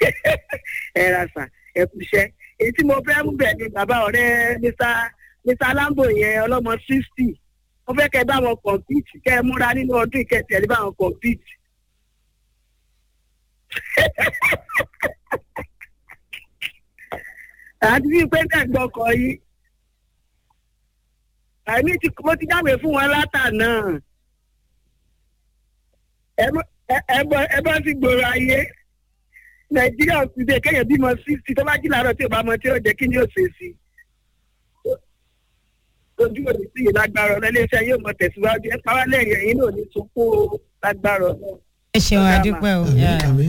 ẹ ra sà ẹ kú iṣẹ́ èyí tí mo fẹ́ mú bẹ̀ ni bàbá ọ̀rẹ́ mr mr lambo yẹn ọlọ́mọ sixty mo fẹ́ kẹ́ ẹ bá wọn compete kẹ́ ẹ múra nínú ọdún ìkẹtì ẹ̀ ní bá wọn compete. àti bíi pé bẹ́ẹ̀ gbọ́kọ̀ yìí àmì tí mo ti jáwé fún wọn látànà ẹ bọ́- ẹ- ẹ bọ́- ẹ bá ti gbòòrò ayé nàìjíríà ti dé kéèyàn bímọ sixty tó bá jí làárọ̀ tí ò bá mọ tí ó jẹ́ kí ni ó ṣe sí ojú òní sí yìí lágbára ọ̀nà iléeṣẹ́ yóò mọ tẹ̀síwájú ẹ pàwọ́ lẹ́yìn ẹ̀yìn náà ní sunkún o, lágbára ọ̀nà. ẹ ṣeun adúpẹ́ o. àmì àmì.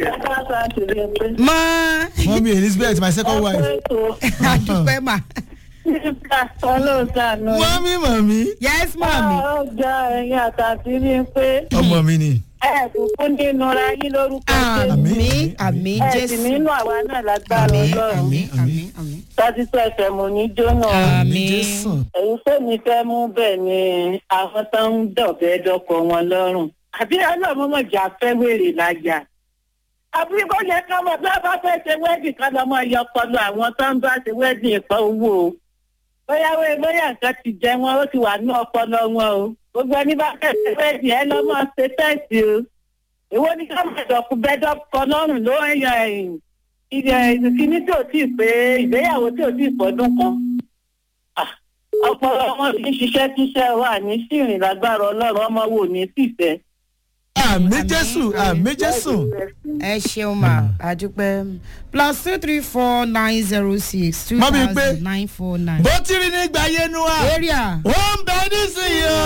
mọ mọ́mí elizabeth my second wife. adúpẹ́ mà. ọlọ́sàánú mọ́mí mọ̀mí. yes mọ̀mí. ọjà ẹ̀yìn àtàtì ní pé ọmọ mi ni. ẹ kúkú nínú ra yín lórúkọ Jésù. àmì àmì ẹ sì jésù. nínú àwa náà lágbára àmì ọlọ́run àmì àmì àmì. tọ́jú tó ẹsẹ̀ mò ní jóná. àmì jésù. èyí tèmi fẹ́ mú bẹ́ẹ̀ ni àwọn tó ń dọ̀bẹ́ dọ́kọ̀ wọn lọ́rùn. àbí ọlọ́mọmọjà fẹ́ wèrè lájà. àbí kó yẹ ká mọ̀ bí wọ́n bá fẹ́ ṣe wẹ́ẹ̀dì ká lọ́mọ yọ ọpọlọ àwọn tó ń bá ṣe wẹ́ẹ̀dì ìpọ̀ owó o. bóyá wẹ́ bóyá nǹkan ti jẹ wọn ó ti wà ní ọpọlọ wọn o. gbogbo ẹni bá fẹ́ ṣe wẹ́ẹ̀dì ẹ lọ́mọ ṣe tẹ́ẹ̀sì o. èwo ni ká mọ̀ dọ̀kú bẹ́ẹ̀dọ́kọ̀ lọ́rùn ló ń yan ẹ̀yìn. ìkíní tí ò tí ì pé ìgbéyàwó tí ò tí ì pọ́dún kan ọpọlọ wọn fi ń ṣiṣẹ́ tíṣẹ́ wà ní sírìn lágbára ọlọ́run ọmọ wò ní sífẹ́. àmì jésù àmì jésù. ẹ ṣeun mà adúpẹ́ plus two three four nine zero six two Mọ́mí pé- thousand nine four nine. bó ti rí nígbà yẹnu wa. area. ó ń bẹ nísìnyí o.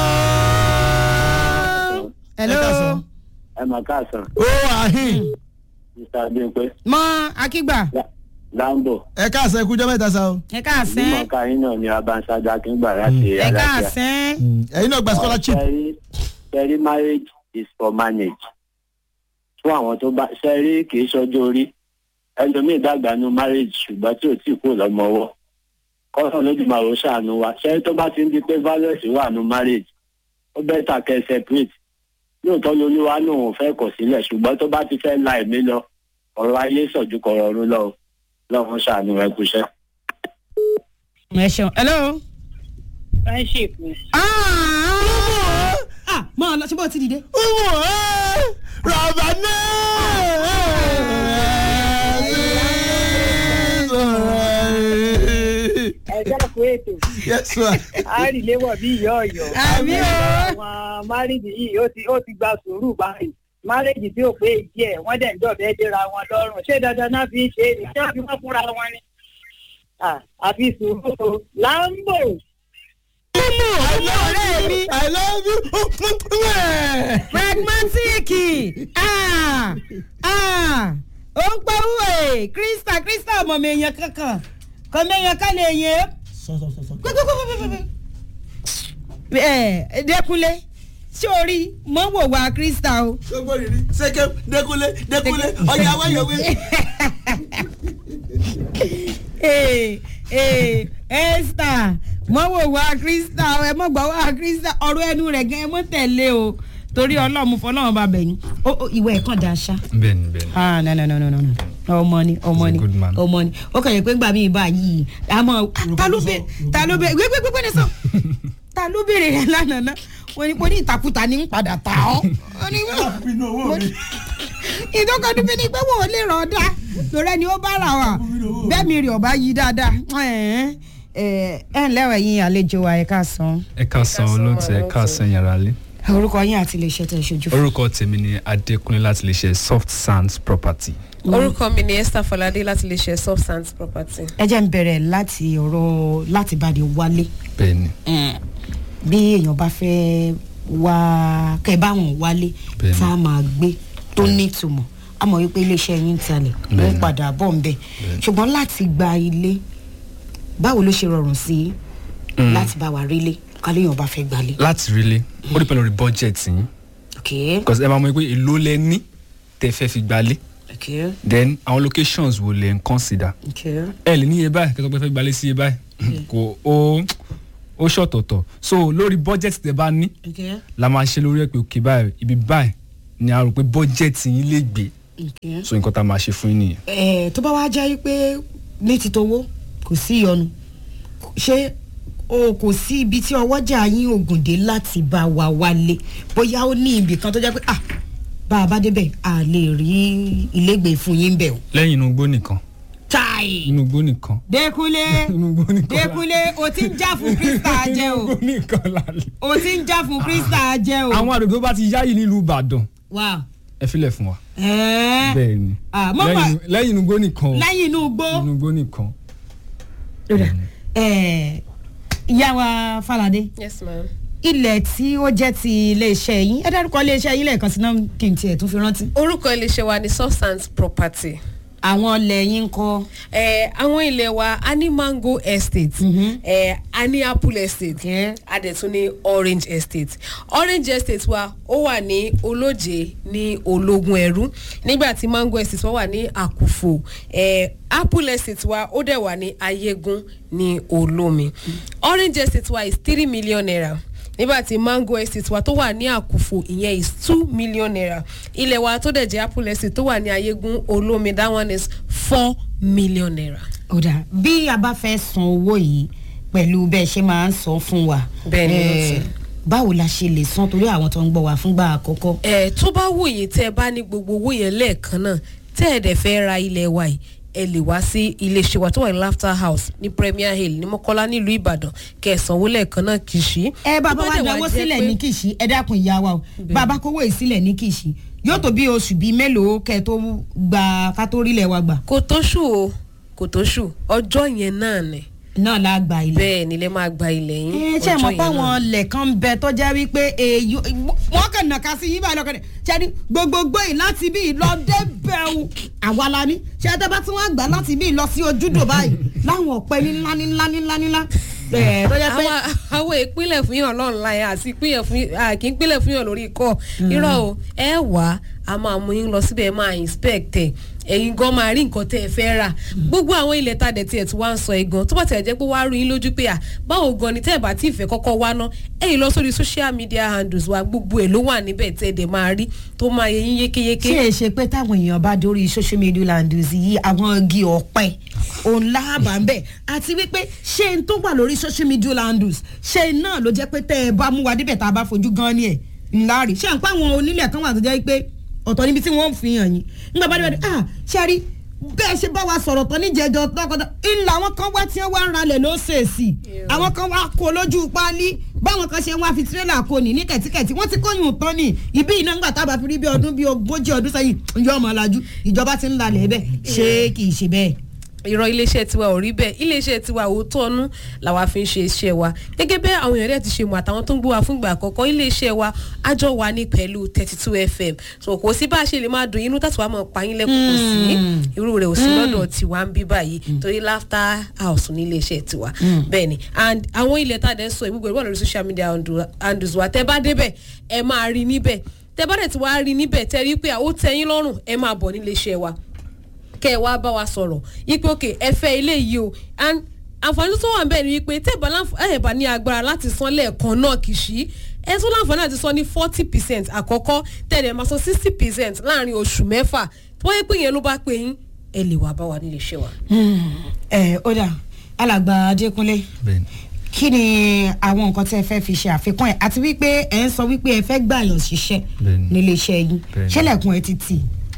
hello. Ẹ káàsán. ẹ mà káàsán ó àhín. mr adéńpé mọ akígbà lambo ẹ káàsán ẹ kújọ́ mẹ́ta sa o. ẹ káàsán mímọ̀ọ́ká yín náà ni abanṣájà kíngbà láti ẹ káàsán. ẹ̀yin náà gba scholarship. sẹ́rí marriage is for manage fún àwọn tó bá sẹ́rí kì í ṣọjọ́ orí ẹlòmíì dàgbà nu marriage ṣùgbọ́n tí ò tí kò lọ́mọwọ́ kọ́sán lójúmọ̀ ò ṣàánú wa sẹ́rí tó bá ti ń di pé violence wà nu marriage ó bẹ́tà kẹ́ separate lóòótọ́ lolúwa náà ò fẹ́ kọ̀ sílẹ̀ ṣùgbọ́n tó bá ti fẹ́ la ẹ̀mí lọ ọ̀rọ̀ ayé sọ̀jú kọ̀rọ̀ ọ̀run lọ lọ́wọ́ ṣàánú ẹ kúṣẹ́. ẹ ṣeun hello. friendship ni. ah ah mọ ọ lọ ṣe bó ti dìde. Umu ẹ rọ̀bà náà. ẹ dákun ètò Yes ma. àríléwọ̀ bí ìyá ọ̀yọ́. àmì o. àwọn márìdì yìí ó ti ó ti gba sùúrù báyìí márìdì tí ò pé ìdí ẹ̀ wọ́n dẹ̀ ń dọ̀bẹ́ déra wọn lọ́rùn ṣé dandan náà fi ń ṣe é ní ṣé wọ́n fi wọ́n fúnra wọn ni. Ah, àfi sùúrù o láńbò Umu I love you. I love you. pragmatic ah ah ó ń pẹ́ wúwe krista krista ọmọ mi èèyàn kankan kọ́ mi èèyàn kan lè yẹn Sọ sọ sọ sọ. ẹ dẹkunlé ṣé o rí mọ wò wá krista o. Gbogbo riri sẹ́kẹ̀ dẹ́kunlé dẹ́kunlé ọ̀yà wáyọ̀wé. ee ee esther mọ wò wá krista o ẹ mọ gbà wá krista ọ̀rọ̀ ẹnu rẹ̀ gan ẹ mọ tẹ̀lé o torí ọlọ́run fọlọ́run bá bẹ̀yìn ó ó, ìwọ ẹ̀ kàn dá aṣá. bẹ́ẹ̀ni bẹ́ẹ̀ni. ah no no no no no no ọmọ ni ọmọ He's a ni good man. ọmọ ni ó kàn yẹ pé gbà mí bá yìí àmọ́ ta ló bẹ ta ló bẹ gbẹgbẹ gbẹgbẹ ní sọ ta ló béèrè rẹ lánàá náà wọ́n ní pé ní ìtakùtà ní ń padà tà ọ́ Wọ́n ní Pinnu owó mi. ìdókòdú bí ni pé wọ́n ò lè rọ̀ ọ́ dá lórí ẹni ó bá rà wá bẹ́ẹ̀ mi rì ọ̀bá yí dáadáa ẹ̀ ẹ̀ ẹ̀ ǹlẹ́ o ẹ̀yin àlejò wa ẹ̀ ká san ẹ ká san olóòtú ẹ ká san yàrá lé. orúkọ yín àti ilé iṣẹ́ tẹ̀ ṣojú fún. orúkọ tèmi ni adékúnlé láti lè ṣe soft sands property. orúkọ mi ni esther fọládé láti lè ṣe soft sands property. ẹ jẹ́ ń bẹ̀rẹ̀ láti ọ̀rọ̀ láti bá di wálé. bẹ́ẹ̀ni bí èèyàn bá fẹ́ wá kẹ́ bá wọn wálé Bẹ́ẹ̀ni. tá a máa gbé tó nítumọ̀ a mọ̀ wípé iléeṣẹ́ yín ń talẹ̀ ó ń Bẹ́ẹ̀ni. padà bọ̀ ń bẹ̀ ṣùgbọ́n láti gba ilé báwo ló ṣe rọrùn sí Mm. láti bá wa rílé káléèyàn bá fẹ́ gbalé. láti rí lé ó dìpẹ́ lórí budget yín ok because ẹ máa mọ pé èló lẹ ní tẹ fẹ́ fi gbalé ok then àwọn locations wo lẹ ń consider ok ẹ lè ní iye báyìí kẹ́kọ̀ọ́ pé fẹ́ gbalé sí iye báyìí kò ó ó ṣọ̀tọ̀tọ̀ so lórí budget tẹ bá ní ok la máa ṣe lórí ẹ pé òkè báyìí ibi báyìí ni a rò pé budget yín lè gbé Okay. so nǹkan tá a máa ṣe fún yín nìyẹn. ẹ tó bá wá jẹ́ pé ní ti towó kò sí ìyọnu ṣé o kò sí ibi tí ọwọ́jà yín ògùn dé láti bá wa wálé bóyá ó ní ibì kan tó jẹ́ pé ah bá a bá débẹ̀ a lè rí ilégbèé fún yín bẹ̀ o. lẹ́yìn inú igbó nìkan chai inú igbó nìkan Dékúnlé inú igbó nìkan la- Dékúnlé o ti ń já fún Krista jẹ inú o igbó nìkan la lè. o ti ń já fún Krista jẹ o. àwọn àdòdó bá ti yáyì nílùú ìbàdàn wow ẹ filẹ̀ fún wa ẹ̀ẹ́ bẹ́ẹ̀ ni Ah, mo Lẹ́yìn- mọ̀- lẹ́yìn inú igbó nìkan o. lẹ́yìn inú igbó. inú igbó nìkan. Ẹ̀, ìyá wa Fálàdé yes ma'am. ilẹ̀ tí ó jẹ́ ti iléeṣẹ́ yín ẹ dárúkọ iléeṣẹ́ yín lẹ́ẹ̀kan sí náà kí n tiẹ̀ tún fi rántí. orúkọ iléeṣẹ́ wa ni substance property. àwọn ilẹ̀ yín ń kọ́ Eh, àwọn ilẹ̀ wa a ní mango estate eh, a ní apple estate Okay. a dẹ̀ tún ní orange estate orange estate wa ó wà ní olóje ní ológun ẹrú nígbà tí mango estate wa wà ní àkùfò eh, apple estate wa ó dẹ̀ wà ní ayégún ní olómi orange estate wa is three million naira nígbà tí mango estate wa tó wà ní àkùfò ìyẹn is two million naira ilẹ̀ wa tó dẹ̀ jẹ́ apple estate tó wà ní ayégún olómi that one is four million naira. ọ̀dà bí a bá fẹ́ san owó yìí pẹ̀lú bẹ́ẹ̀ ṣe máa ń san fún wa Bẹ́ẹ̀ ni, eh, ó ti. báwo la ṣe lè san torí àwọn tó ń gbọ́ wa fúngbà àkọ́kọ́. ẹ tó bá wù yín tẹ́ ẹ bá ní gbogbo owó yẹn lẹ́ẹ̀kan náà tẹ́ ẹ dẹ̀ fẹ́ ra ilẹ̀ wa yìí ẹ lè wá sí iléeṣẹ́ wa tó wà ní laughter house ní premier hill ní mọ́kọ́lá nílùú ìbàdàn kẹ́ ẹ sanwó lẹ́ẹ̀kan náà kì í ṣí. ẹ bàbá Tó wa dẹ̀ dáwọ́ jẹ́ sílẹ̀ pé- ní kìsì ẹ dákun ìyá wa o bàbá kówó yìí sílẹ̀ ní kìsì yóò tó bí oṣù bíi mélòó kẹ́ ẹ tó gba ká tó rílẹ̀ wa gbà kò tó ṣù o kò tó ṣù ọjọ́ yẹn náà ni náà la gba ilẹ̀. bẹ́ẹ̀ nílẹ̀ máa gba ilẹ̀ yín ẹ ṣe mọ̀ ọjọ́ pé yẹn àwọn náà. ilẹ̀ kan ń bẹ tó jẹ́ wípé èyí wọ́n kàn nàka sí yín báyìí lọ́kàn ṣe ni gbogbogbò yìí láti bí lọ débẹ̀ o àwa la ní ṣe ẹ tẹ́bá tí wọ́n gbà láti bí lọ sí ojúdò báyìí láwọn ọ̀pẹ ní ńlá ní ńlá ní ńlá ní ńlá ẹ̀ tó jẹ́ pé àwọn àwọn ìpínlẹ̀ fún yàn lọ́nà láyé àti ìpínlẹ̀ fún à, kì í pínlẹ̀ fún yàn lórí ikọ̀ irọ́ o ẹ wá a máa mú yín lọ síbẹ̀ ẹ máa inspect ẹ̀ ẹ̀yin gan máa rí nǹkan tẹ́ ẹ fẹ́ rà gbogbo àwọn ilẹ̀ tá a dẹ̀ tiẹ̀ tí wá ń sọ ẹ̀ gan tó bá tẹ̀ jẹ́ pé wàá rí yín lójú pé à báwo gan ni tẹ́ ẹ bá tí ì fẹ́ kọ́kọ́ wá ná ẹ̀yin lọ sórí social media handles wa gbogbo ẹ̀ ló wà níbẹ̀ tẹ́ ẹ dẹ̀ máa rí tó máa yẹ yín yékéyéké. ṣé ẹ ṣe pé táwọn èèyàn bá dórí social media landings yìí àwọn igi ọ̀pẹ òun láàbà ń bẹ̀ àti wípé ṣé n tó wà lórí social media landings ṣé náà ló jẹ́ pé tẹ́ ẹ bá mú wa débẹ̀ tá a bá fojú gan ni ẹ̀ ńlá rí ṣé à ń pa àwọn onílẹ̀ kan wà tó jẹ́ pé ọ̀tọ̀ níbi tí wọ́n fi hàn yín nígbà bá débẹ̀ ah ṣe rí bẹ́ẹ̀ ṣe bá wa sọ̀rọ̀ tán níjẹ̀jọ tọkọtọ ńlá àwọn kan wá tí wọ́n wá ń ralẹ̀ lóṣèṣì àwọn kan wá kó lójú páálí báwọn kan ṣe ń wá fi tirẹ́là kó ní ní kẹ̀tíkẹ̀tí wọ́n ti kóyún tán ní ibi iná ńgbà tábà fi rí bí ọdún bí ogójì ọdún sẹ́yìn yọ ọmọ alájú ìjọba ti ń lalẹ̀ bẹ́ẹ̀ ṣé kì í ṣe bẹ́ẹ̀. ìrọ̀ iléeṣẹ́ tiwa ò rí bẹ́ẹ̀ iléeṣẹ́ tiwa òótọ́ ọnú làwa fi ń ṣe iṣẹ́ wa gẹ́gẹ́ bẹ́ẹ̀ àwọn èèyàn dẹ̀ ti ṣe mọ̀ àtàwọn tó ń gbé wa fún ìgbà àkọ́kọ́ iléeṣẹ́ wa àjọ wa ní pẹ̀lú thirty two fm so kò sí bá a ṣe lè máa dùn inú tàtí wàá mọ̀ pa yín lẹ́kùn kò sí irú rẹ̀ ò sí lọ́dọ̀ tiwa ń bí báyìí torí laughter house ní iléeṣẹ́ tiwa bẹ́ẹ̀ ni and àwọn ilẹ̀ tá a dẹ̀ ń sọ ìgbógbó ìwọ̀n lórí social media handles wa tẹ́ bá débẹ̀ ẹ máa rí níbẹ̀ tẹ́ bá dẹ̀ ti wá rí níbẹ̀ tẹ́ rí pé ó tẹ́ yín lọ́rùn ẹ máa bọ̀ níléeṣẹ́ wa kẹ́ ẹ wá bá wa sọ̀rọ̀ yípe òkè ẹ fẹ́ ilé yìí o and àǹfààní tó wà ń bẹ̀ ni wípé tẹ́ ẹ̀ bá ní agbára láti san lẹ́ẹ̀kan náà kì í ṣí ẹ tún láǹfààní láti san ní forty percent àkọ́kọ́ tẹ̀lé máa san sixty percent láàrin oṣù mẹ́fà tó wáyé pé yẹn ló bá pè yín ẹ lè wá bá wa nílé iṣẹ́ wa. ẹ ó dà alàgbà adékúnlé bẹ́ẹ̀ni kí ni àwọn nǹkan tí ẹ fẹ́ fi ṣe àfikún ẹ̀ àti wípé ẹ ń sọ wípé ẹ fẹ́ gbàyàn ṣiṣẹ́ Bẹ́ẹ̀ni. nílé iṣẹ́ yín Bẹ́ẹ̀ni. ṣẹlẹ̀kùn ẹ ti tì.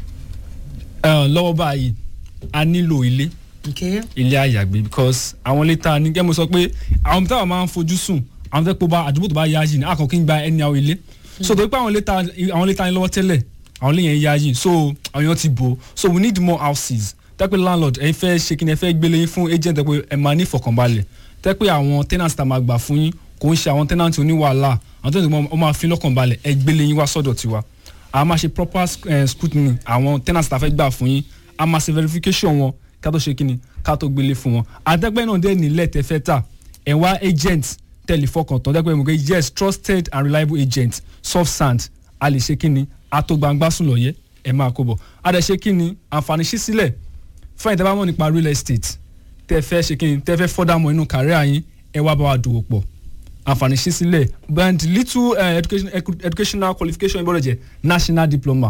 Eh, lọ́wọ́ báyìí a nílò ilé Okay. ilé àyàgbé because àwọn ilé tá a ní gẹ́gẹ́ mo sọ pé àwọn ibi táwọn máa ń fojú sùn àwọn fẹ́ pé bá àdúgbò tó bá yá yìí ní àkọ́kọ́ kí n gba ẹni àwọn ilé so tó pé àwọn ilé tá àwọn ilé tá a ní lọ́wọ́ tẹ́lẹ̀ àwọn ilé yẹn yá yìí so àwọn èèyàn ti bò so we need more houses tẹ́pẹ́ landlord ẹ̀yin fẹ́ ṣe kí ni ẹ fẹ́ gbélé yín fún agent tẹ́pẹ́ ẹ máa ní ìfọ̀kànbalẹ̀ tẹ́pẹ́ àwọn tenants tá a máa gbà fún yín kò ń ṣe àwọn tenants oníwàhálà àwọn tó ń sọ ọ máa fi lọ́kànbalẹ̀ ẹ gbélé yín wá sọ́dọ̀ tiwa a máa ṣe proper eh, scrutiny àwọn tenants tá a fẹ́ gbà fún yín a máa ṣe verification wọn ká tó ṣe kí ni ká tó gbélé fún wọn àtẹ́gbẹ́ náà dé nílẹ̀ tẹ́ fẹ́ tà ẹ̀ wá agent tẹ̀lé fọkàn tán dẹ́gbẹ́ mọ̀ pé yes trusted and reliable agent soft sand a lè ṣe kí ni a tó gbangba sùn lọ́yẹ́ ẹ̀ máa kó bọ̀ a dẹ̀ ṣe kí ni àǹfààní ṣí sílẹ̀ fún ẹ̀yin tẹ́ bá mọ̀ nípa real estate tẹ́ fẹ́ ṣe kí ni tẹ́ fẹ́ fọ́dà mọ́ inú kàríà yín ẹ wá bá wa dòwò pọ̀ àǹfààní ṣí sílẹ̀ but little uh, education, edu- educational qualification gbọ́dọ̀ jẹ́ national diploma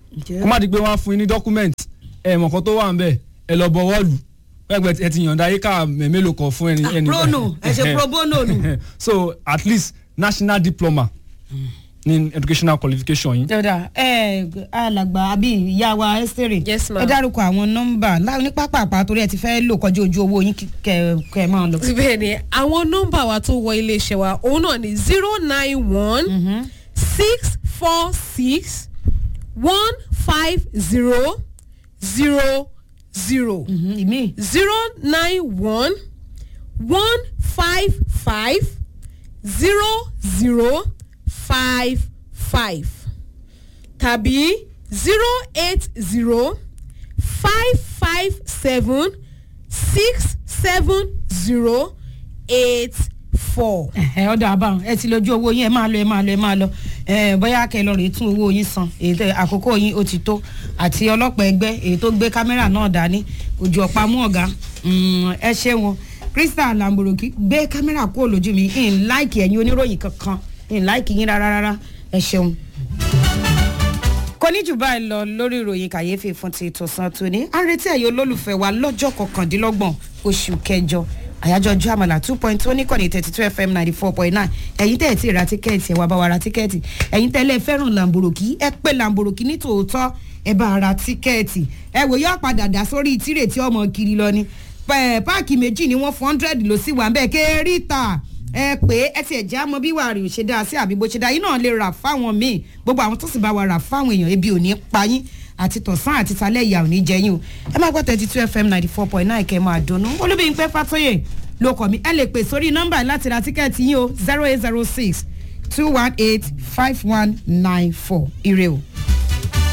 Ǹjẹ́- kó má di pé wọ́n á fún yín ní document ẹ̀ mọ̀ kan tó wà ń bẹ̀ ẹ lọ bọ̀wọ́ lù pẹ́pẹ́ ẹ ti yànda ayé ká mélòó kan fún ẹni. ẹni- prono ẹ ṣe pro bono nù. so at least national diploma ní educational qualification yín. dada ẹ alàgbà àbí ìyá wa ẹsẹrè Yes, ma'am. ẹ dárúkọ àwọn nọ́mbà láwọn ní pápápá torí ẹ ti fẹ́ lò kọjú ojú owó yín kí- kẹ kẹ máa lọ. bẹ́ẹ̀ ni àwọn nọ́mbà wa tó wọ iléeṣẹ́ wa òun náà ni zero nine one six four six one five zero zero zero Mhm, ìmí zero nine one one five five zero zero five five tàbí zero eight zero five five seven six seven zero eight four. ẹ ọdọ àbáwọn ẹ ti lójú owó yín ẹ máa lọ ẹ máa lọ ẹ máa lọ ẹ bóyá kẹ lọ rèé tún owó yín san èyí tẹ àkókò yín ó ti tó àti ọlọ́pàá ẹgbẹ́ èyí tó gbé kámẹ́rà náà dání ojú ọ̀pá mú ọ̀gá Mm, ẹ ṣé wọn crystal lamboroki gbé kámẹ́rà kúrò lójú mi in láìkì ẹ̀yin oníròyìn kankan in láìkì yín rárá rárá ẹ ṣeun kò ní jù báyìí lọ lórí ìròyìn kàyéfì fún ti tòsán tóní à ń retí ẹ̀yọ́ olólùfẹ́ wa lọ́jọ́ kọkàndínlọ́gbọ̀n oṣù kẹjọ àyájọ́ ọjọ́ àmàlà two point two níkànnì thirty two fm ninety four point nine ẹ̀yin tẹ́ ẹ̀ tí ì ra tíkẹ́ẹ̀tì ẹ̀ wá bá wa ra tíkẹ́ẹ̀tì ẹ̀yin tẹ́lẹ̀ fẹ́ràn làǹbòròkì ẹ pé làǹbòròkì ní tòótọ́ ẹ bá ra tíkẹ́ẹ̀tì ẹ wò yóò padà dà sórí tírè tí ọmọ kiri lọ ni Pẹ̀- páàkì méjì ni wọ́n fún hundred ló sì wà ń bẹ́ẹ̀ kéèrè ta ẹ pé ẹ tiẹ̀ já mọ bí wàá rí ò ṣe dáa sí àbí bó ṣe dáa yín náà lè rà fáwọn míì gbogbo àwọn tó sì bá wa rà fáwọn èèyàn ebi ò ní pa yín àti tọ̀sán àti talẹ́ ìyá ò ní jẹ yín o ẹ máa gbọ́ thirty two fm ninety four point nine kẹ́ ẹ máa dunnú olúbíyìnpẹ́ fàtóyè ló kọ̀ mí ẹ lè pè sórí nọ́mbà láti ra tíkẹ́ẹ̀tì yín o zero eight zero six two one eight five one nine four ire o.